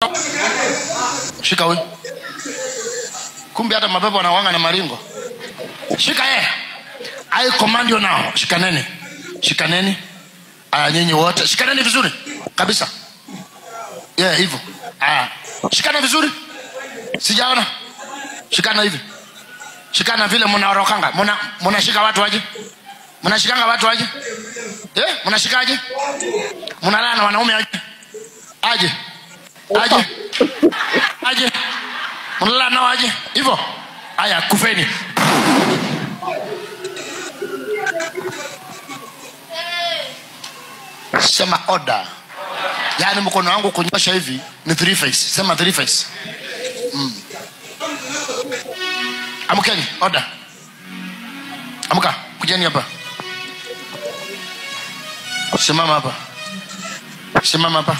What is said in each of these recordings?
shika huyu kumbe hata mapepo wanawanga na maringo shika yeye i command you now shikaneni shikaneni aya nyinyi wote shikaneni vizuri kabisa yeah hivyo aya shikana vizuri sijaona shikana hivi shikana vile mnaorokanga mna mnashika watu aje mnashikanga watu aje eh mnashikaje mnalala na wanaume aje aje aje aje mnalala nao aje hivyo haya kufeni sema order yaani mkono wangu kunyosha hivi ni three face sema three face mm. amkeni order amka kujeni hapa simama hapa simama hapa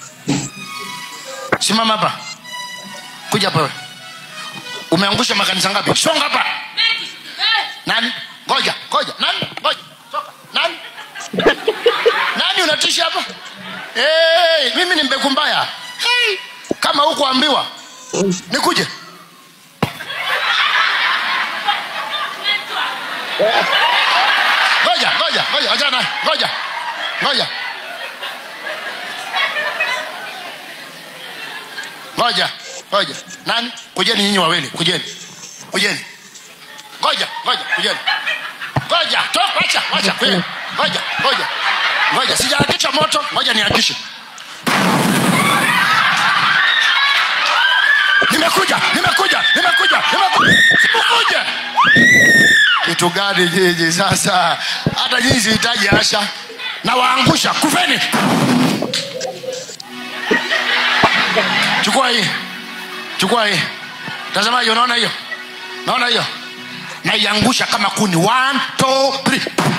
simama hapa kuja hapa wewe umeangusha makanisa ngapi songa hapa nani ngoja ngoja nani ngoja soka nani nani unatisha hapa hey, mimi ni mbegu mbaya hey, kama hukuambiwa nikuje ngoja ngoja ngoja achana naye. ngoja ngoja ngoja ngoja nani kujeni nyinyi wawili kujeni kujeni ngoja ngoja kujeni ngoja toka acha acha kujeni ngoja ngoja ngoja sijaakisha moto ngoja niakishe nimekuja nimekuja nimekuja nimekuja nimekuja kitu gani nyinyi sasa hata nyinyi sihitaji asha na waangusha kufeni chukua hii chukua hii tazamaji unaona hiyo naona hiyo naiangusha kama kuni one two three